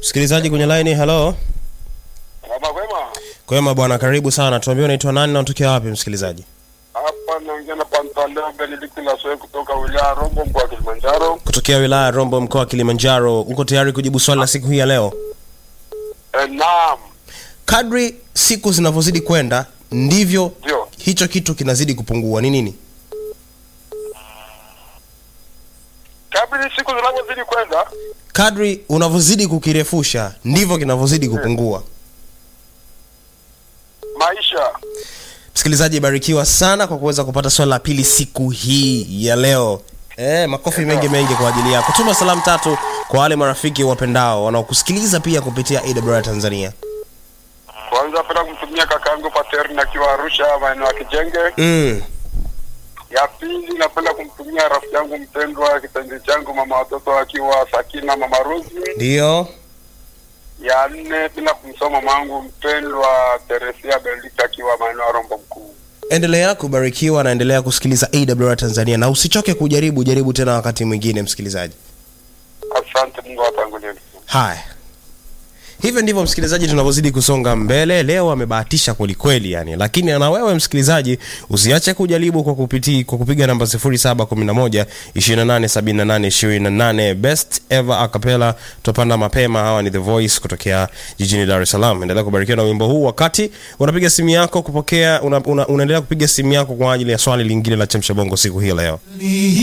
msikilizaji kwenye line hello Kama kwema, kwema bwana karibu sana tuambie unaitwa nani na unatokea wapi msikilizaji hapa naongea na Pantaleo Benedict Lasoe kutoka wilaya ya Rombo mkoa wa Kilimanjaro. kutokea wilaya ya rombo mkoa wa kilimanjaro uko tayari kujibu swali la siku hii ya leo E, naam, kadri siku zinavyozidi kwenda ndivyo ndio. hicho kitu kinazidi kupungua ni nini Kadri siku zinavyozidi kwenda, kadri unavyozidi kukirefusha ndivyo kinavyozidi kupungua maisha msikilizaji barikiwa sana kwa kuweza kupata swali la pili siku hii ya leo Eh, makofi mengi mengi kwa ajili yako tuma salamu tatu kwa wale marafiki wapendao wanaokusikiliza pia kupitia awr tanzania kwanza, napenda kumtumia kakaangu Paterni akiwa Arusha maeneo ya Kijenge. mm. Ya pili, napenda kumtumia rafiki yangu mpendwa kipenzi changu mama watoto akiwa Sakina mama Rosi. ndio Ya nne, bila kumsoma mama wangu mpendwa Teresia Benedict akiwa maeneo ya Rombo mkuu. endelea kubarikiwa na endelea kusikiliza awr tanzania na usichoke kujaribu jaribu tena wakati mwingine msikilizaji Asante, Mungu awatangulie. haya hivyo ndivyo msikilizaji tunavyozidi kusonga mbele leo amebahatisha kwelikweli yani lakini na wewe msikilizaji usiache kujaribu kwa kupiti, kwa kupiga namba 711 287828 best ever acapella tupanda mapema hawa ni the voice kutokea jijini dar es salaam endelea kubarikiwa na wimbo huu wakati unapiga simu yako kupokea una, una, unaendelea kupiga simu yako kwa ajili ya swali lingine la chemsha bongo siku hii leo